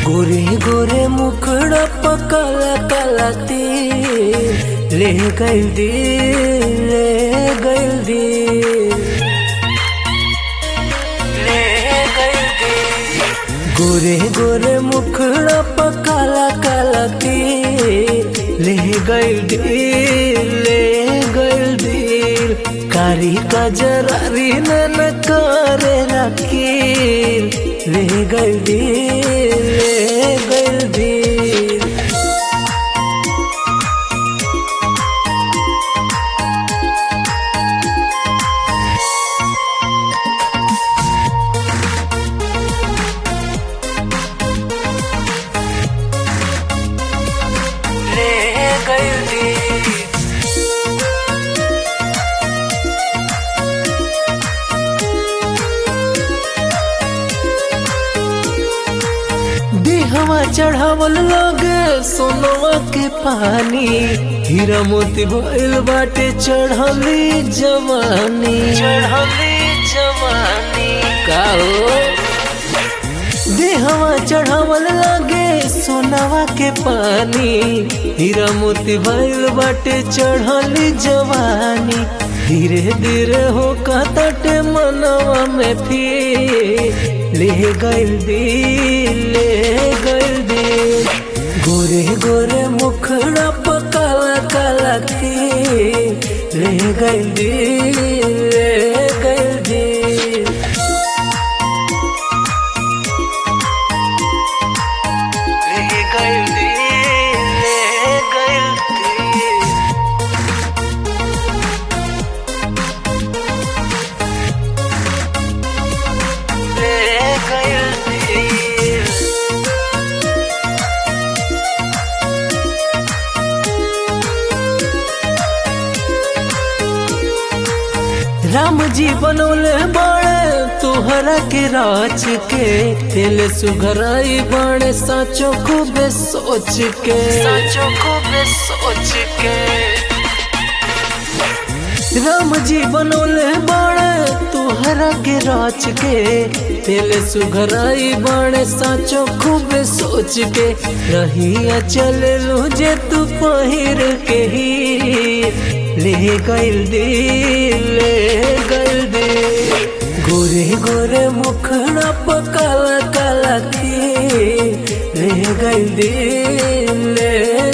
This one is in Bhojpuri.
गोरे गोरे मुखड़ा पकला कलती ले गइल दिल ले गइल दिल ले गइल दिल गोरे गोरे मुखड़ा पकला कलती ले गइल दिल ले गइल दिल कारी का जरारी नन करे रखील ले गइल दिल ले गइल दिल ले गइल दिल देहवा चढ़ावल लगे सोनवा के पानी हीरा मोती भइल बाटे चढ़ली जवानी चढ़ली जवानी का हो देहवा चढ़ावल लगे सोनवा के पानी हीरा मोती भइल बाटे चढ़ली जवानी धीरे धीरे हो तटे मनवा में फिर ले गइल दिल ले गइल दिल गोरे गोरे मुखड़ा पकाला काला की ले गइल दिल ले गइल दिल ले गइल दिल ले गइल दिल ले गइल दिल राम जी बनौले बड़े तुहरा के राज के दिल सुघराई बड़े साचो खूबे सोच के साचो खूबे सोच के राम जी बनौले बड़े तुहरा के राज के दिल सुघराई बड़े साचो खूबे सोच के रहिया चल लू जे तू पहिर के ही ले गइल दिल ले गइल दिल गोरे गोरे मुखड़ा पकाला काला की ले गइल दिल ले